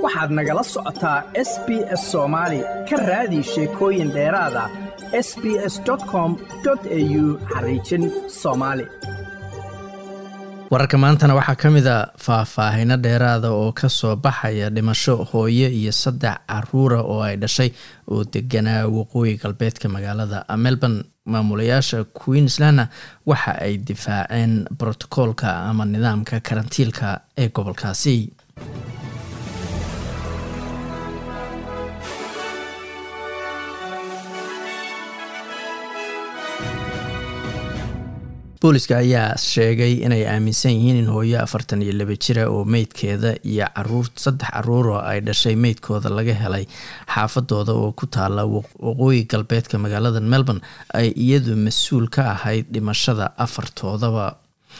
waxaad nagala socotaa s b s soomaali ka raadi sheekooyin dheeraada s b s com au xariijin soomaali wararka maantana waxaa ka mid a faahfaahino dheeraada oo kasoo baxaya dhimasho hooyo iyo saddex caruura oo ay dhashay oo deganaa waqooyi galbeedka magaalada melbourne maamulayaasha queenslandna waxa ay difaaceen brotokoolka ama nidaamka karantiilka ee gobolkaasi booliska ayaa sheegay inay aaminsan yihiin in hooyo afartan iyo laba jira oo meydkeeda iyo caruur saddex caruur oo ay dhashay meydkooda laga helay xaafadooda oo ku taala waqooyi galbeedka magaalada melbourne ay iyadu mas-uul ka ahayd dhimashada afartoodaba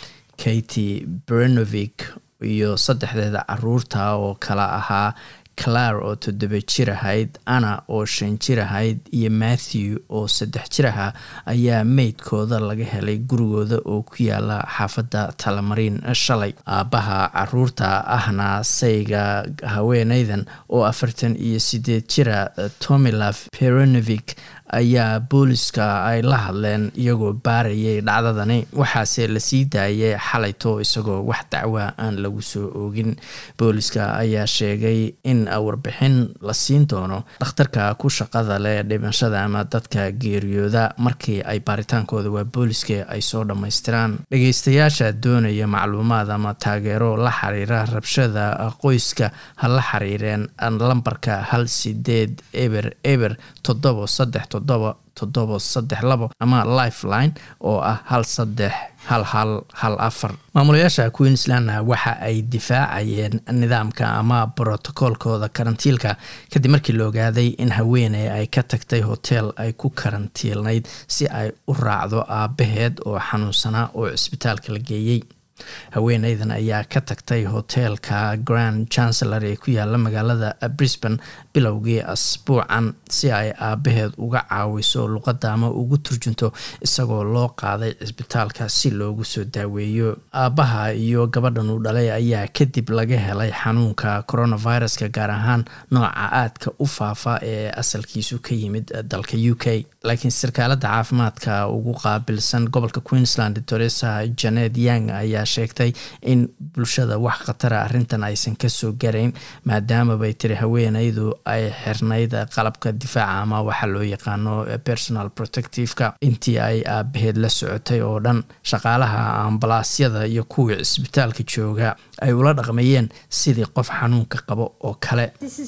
katy brenovik iyo saddexdeeda caruurta oo kala ahaa clar oo toddoba jir ahayd anna oo shan jir ahayd iyo matthew oo saddex jir ahaa ayaa meydkooda laga helay gurigooda oo ku yaala xaafadda talamariin shalay aabbaha caruurta ahna sayga haweeneydan oo afartan iyo sideed jira tomilaf peronovic ayaa booliska ay la hadleen iyagoo baarayay dhacdadani waxaase lasii daayay xalayto isagoo wax dacwa aan lagu soo oogin booliska ayaa sheegay in warbixin la siin doono dhakhtarka ku shaqada leh dhimashada ama dadka geeriyooda markii ay baaritaankooda waa booliska ay soo dhammaystiraan dhageystayaasha doonaya macluumaad ama taageero la xiriira rabshada qoyska ha la xiriireen lambarka hal sideed eber eber toddobo saddex toddoba toddobo saddex labo ama lifeline oo ah hal saddex hal hal hal afar maamulayaasha queenslandna waxa ay difaacayeen nidaamka ama brotokoolkooda karantiilka kadib markii la ogaaday in haweeney ay ka tagtay hotel ay ku karantiilnayd si ay u raacdo aabaheed oo xanuunsanaa oo cisbitaalka la geeyey haweeneydan ayaa ka tagtay hoteelka grand chancellor ee ku yaala magaalada brisbane bilowgii asbuucan si ay aabaheed uga caawiso luqadda ama ugu turjunto isagoo loo qaaday cisbitaalka si loogu soo daaweeyo aabbaha iyo gabadhan uu dhalay ayaa kadib laga helay xanuunka coronaviruska gaar ahaan nooca aadka u faafa ee asalkiisu ka yimid dalka u k laakiin sarkaalada caafimaadka ugu qaabilsan gobolka queensland teresa janet yang ayaa sheegtay in bulshada wax khatara arrintan aysan kasoo garayn maadaama bay tiri haweeneydu ay xirnayd qalabka difaaca ama waxa loo yaqaano personal protectiveka intii ay aabaheed la socotay oo dhan shaqaalaha ambalaasyada iyo kuwii cisbitaalka jooga ay ula dhaqmayeen sidii qof xanuunka qabo oo kale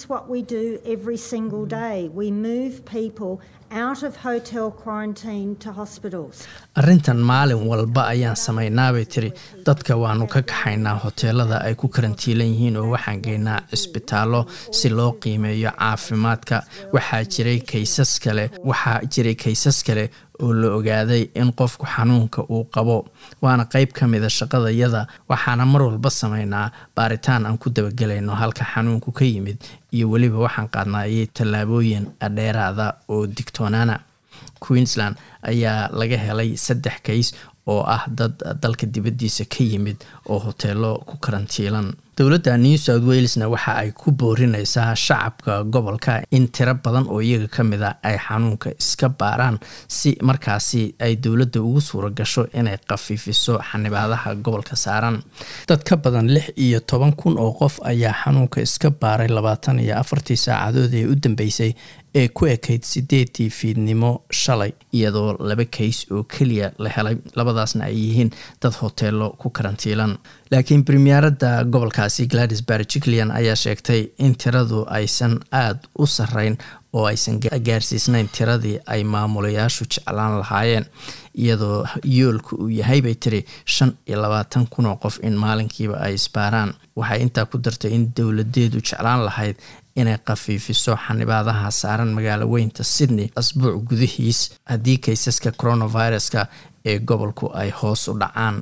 arrintan maalin walba ayaan samaynaabay tiri dadka waanu ka kaxaynaa hoteelada ay ku karantiilan yihiin oo waxaan geynaa cisbitaallo si loo qiimeeyo caafimaadka waxaa jiray kaysas kale waxaa jiray kaysas kale oo la ogaaday in qofku xanuunka uu qabo waana qeyb ka mida shaqadayada waxaana mar walba sameynaa baaritaan aan ku dabagelayno halka xanuunku ka yimid iyo weliba waxaan qaadnaayay tallaabooyin dheeraada oo digtoonaana queensland ayaa laga helay saddex kays oo ah dad dalka dibaddiisa ka yimid oo hoteelo ku karantiilan dowladda new south walesna waxa ay ku boorineysaa shacabka gobolka in tiro badan oo iyaga ka mid a ay xanuunka iska baaraan si markaasi ay dowladda ugu suura gasho inay khafiifiso xanibaadaha gobolka saaran dad ka badan lix iyo toban kun oo qof ayaa xanuunka iska baaray labaatan iyo afartii saacadood ee u dambeysay ee ku ekayd sideedii fiidnimo shalay iyadoo laba kays oo keliya la helay labadaasna ay yihiin dad hoteelo ku karantiilan laakiin premierada gobolkaasi gladys barjiclian ayaa sheegtay in tiradu aysan aada u sareyn oo aysan gaarsiisnayn tiradii ay maamulayaashu jeclaan lahaayeen iyadoo yoolka uu yahay bay tiri shan iyo labaatan kun oo qof in maalinkiiba ay isbaaraan waxay intaa ku dartay in dowladeedu jeclaan lahayd inay khafiifiso xanibaadaha saaran magaalo weynta sydney asbuuc gudihiis haddii kaysaska coronaviruska ee gobolku ay hoos u dhacaan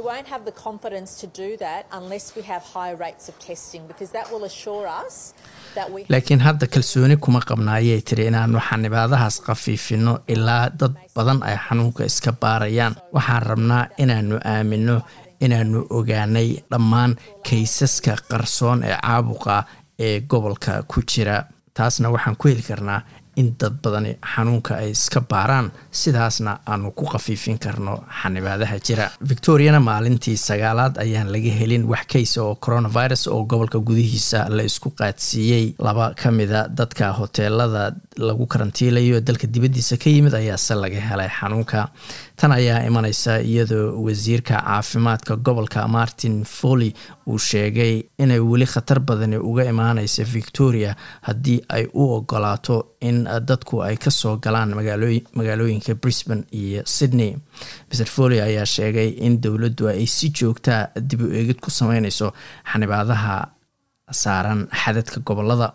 laakiin hadda kalsooni kuma qabna ayay tiri inaanu xanibaadahaas khafiifino ilaa dad badan ay xanuunka iska baarayaan waxaan rabnaa inaanu aamino inaanu ogaanay dhammaan kaysaska qarsoon ee caabuqa ee gobolka ku jira taasna waxaan ku heli karnaa in dad badani xanuunka ay iska baaraan sidaasna aanu ku khafiifin karno xanibaadaha jira victoriana maalintii sagaalaad ayaan laga helin wax kaysa oo coronavirus oo gobolka gudihiisa la isku qaadsiiyey laba ka mida dadka hoteelada lagu karantiilayo dalka dibaddiisa ka yimid ayaase laga helay xanuunka tan ayaa imaneysa iyadoo wasiirka caafimaadka gobolka martin foley uu sheegay inay weli khatar badani uga imaaneysa victoria haddii ay u ogolaato in dadku ay kasoo galaan magaalooyinka brisbane iyo sydney mr foley ayaa sheegay in dowladdu ay si joogtaa dib u eegid ku sameyneyso xanibaadaha saaran xadadka gobolada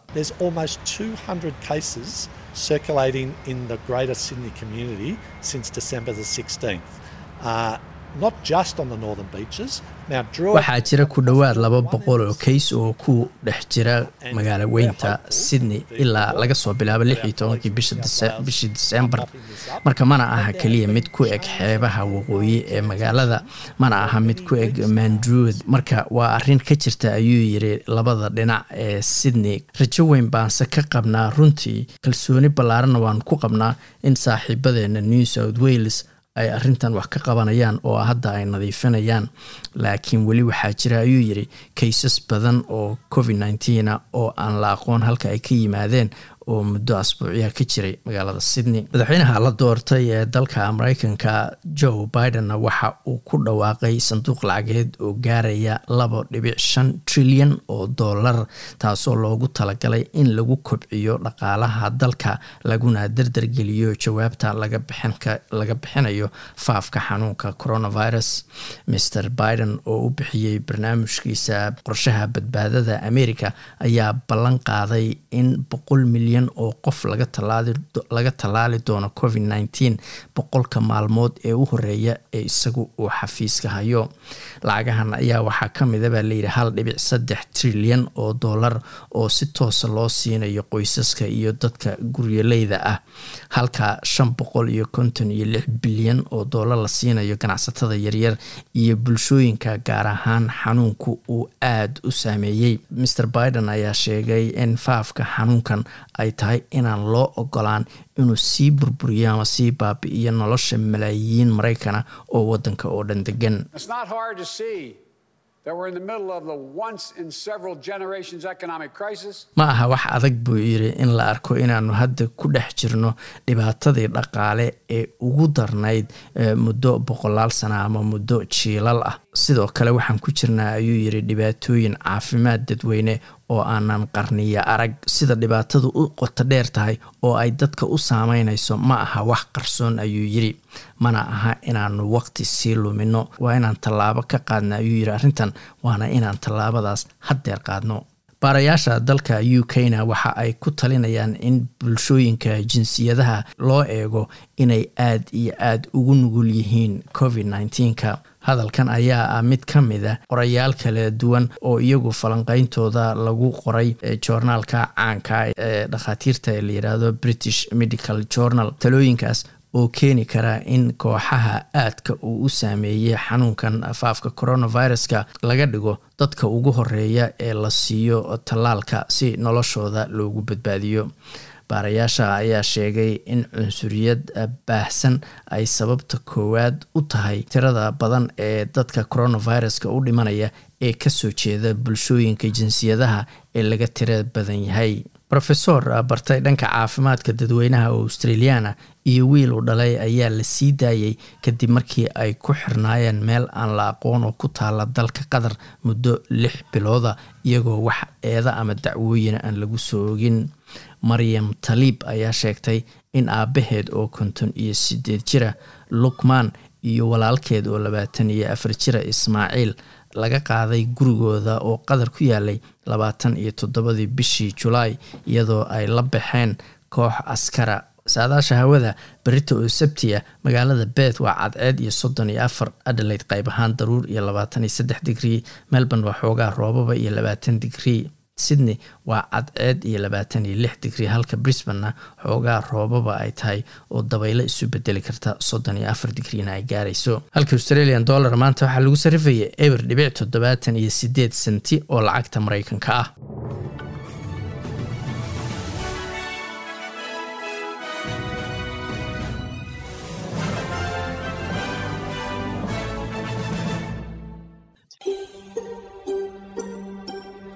circulating in the Greater Sydney community since December the 16th. Uh, not just on the northern beaches. waxaa jira ku dhowaad laba boqol oo kays oo ku dhex jira magaalo weynta sydney ilaa laga soo bilaabo lix iyo tobankii bishii disembar marka mana aha keliya mid ku eg xeebaha waqooyi ee magaalada mana aha mid ku eg mandruud marka waa arin ka jirta ayuu yiri labada dhinac ee sydney rajo weyn baanse ka qabnaa runtii kalsooni ballaaranna waan ku qabnaa in saaxiibadeena new south wales ay arrintan wax ka qabanayaan oo hadda ay nadiifinayaan laakiin weli waxaa jira ayuu yiri kaysas badan oo covid nneteen oo aan la aqoon halka ay ka yimaadeen oo muddo asbuucyaha ka jiray magaalada sydney madaxweynaha la doortay ee dalka mareykanka joe bidenna waxa uu ku dhawaaqay sanduuq lacageed oo gaaraya laba dhibic shan trilyan oo dollar taasoo loogu talagalay in lagu kobciyo dhaqaalaha dalka laguna dardargeliyo jawaabta laga bixinayo faafka xanuunka coronavirus mr biden oo u bixiyey barnaamijkiisa qorshaha badbaadada america ayaa ballan qaaday in boqol milyan oo qof laga tallaali doono covid nneteen boqolka maalmood ee u horeeya ee isagu uu xafiiska hayo lacagahan ayaa waxaa ka mida baa layidhi hal dhibic saddex trilyan oo dollar oo si toosa loo siinayo qoysaska iyo dadka guryoleyda ah halka shan boqol iyo konton iyo lix bilyan oo dollar la siinayo ganacsatada yaryar iyo bulshooyinka gaar ahaan xanuunku uu aada u saameeyey mr biden ayaa sheegay in faafka xanuunkan ay tahay inaan loo ogolaan inuu sii burburiyo ama sii baabi'iyo nolosha malaayiin maraykana oo waddanka oo dhan degan ma aha wax adag buu yiri in la arko inaanu hadda ku dhex jirno dhibaatadii dhaqaale ee ugu darnayd muddo boqolaal sana ama muddo jiilal ah sidoo kale waxaan ku jirnaa ayuu yiri dhibaatooyin caafimaad dadweyne oo aanan qarniya arag sida dhibaatadu u qoto dheer tahay oo ay dadka u saameynayso ma aha wax qarsoon ayuu yiri mana aha inaanu waqti sii lumino waa inaan tallaabo ka qaadna ayuu yiri arrintan waana inaan tallaabadaas haddeer qaadno baarayaasha dalka u k na waxa ay ku talinayaan in bulshooyinka jinsiyadaha loo eego inay aad iyo aada ugu nugul yihiin covid nneteenka hadalkan ayaa ah mid ka mid a qorayaal kala duwan oo iyagu falanqeyntooda lagu qoray joornaalka caanka ee dhakhaatiirta ee la yidhaahdo british medical journal talooyinkaas oo keeni kara in kooxaha aadka uu u saameeyey xanuunkan faafka coronaviruska laga dhigo dadka ugu horeeya ee la siiyo tallaalka si noloshooda loogu badbaadiyo baarayaasha ayaa sheegay in cunsuriyad baahsan ay sababta koowaad u tahay tirada badan ee dadka coronaviruska u dhimanaya ee kasoo jeeda bulshooyinka jinsiyadaha ee laga tira badan yahay rofesor bartay dhanka caafimaadka dadweynaha australiana iyo wiil u dhalay ayaa la sii daayay kadib markii ay ku xirnaayeen meel aan la aqoon oo ku taala dalka qatar muddo lix bilooda iyagoo wax eeda ama dacwooyin aan lagu soo ogin maryam taliib ayaa sheegtay in aabbaheed oo konton iyo sideed jira lukmaan iyo walaalkeed oo labaatan iyo afar jira ismaaciil laga qaaday gurigooda oo qatar ku yaalay labaatan iyo toddobadii bishii julaay iyadoo ay la baxeen koox askara saadaasha hawada berita oo sabtiya magaalada beet waa cadceed iyo soddon iyo afar adelaid qayb ahaan daruur iyo labaatan iyo saddex digrii melbourne waa xoogaa roobaba iyo labaatan digrii sydney waa cadceed iyo labaatan iyo lix digrii halka brisbanena xoogaa roobaba ay tahay oo dabaylo isu bedeli karta soddon iyo afar digriina ay gaarayso halka australian dollar maanta waxaa lagu sarifayay eber dhibic toddobaatan iyo sideed senti oo lacagta mareykanka ah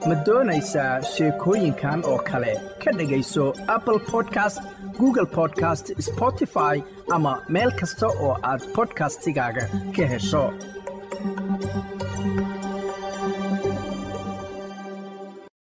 ma doonaysaa sheekooyinkan oo kale ka dhegayso apple podcast google podcast spotify ama meel kasta oo aad bodkastigaaga ka hesho